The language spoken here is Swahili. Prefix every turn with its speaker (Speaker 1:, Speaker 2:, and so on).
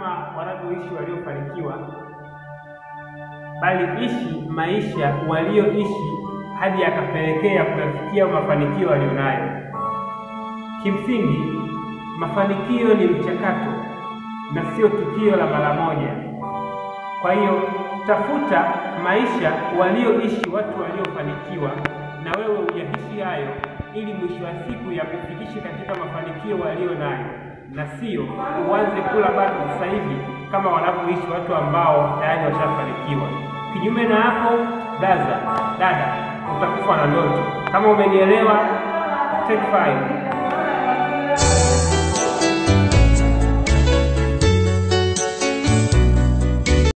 Speaker 1: kama wanavyoishi waliofanikiwa, bali ishi maisha walioishi hadi yakapelekea kuyafikia mafanikio walionayo. Kimsingi, mafanikio ni mchakato na sio tukio la mara moja. Kwa hiyo tafuta maisha walioishi watu waliofanikiwa, na wewe uyaishi hayo, ili mwisho wa siku yakufikishe katika mafanikio walio nayo, na sio uanze kula bado sasa hivi kama wanavyoishi watu ambao tayari washafanikiwa. Kinyume na hapo, braza, dada, utakufa na ndoto. Kama umenielewa, take five.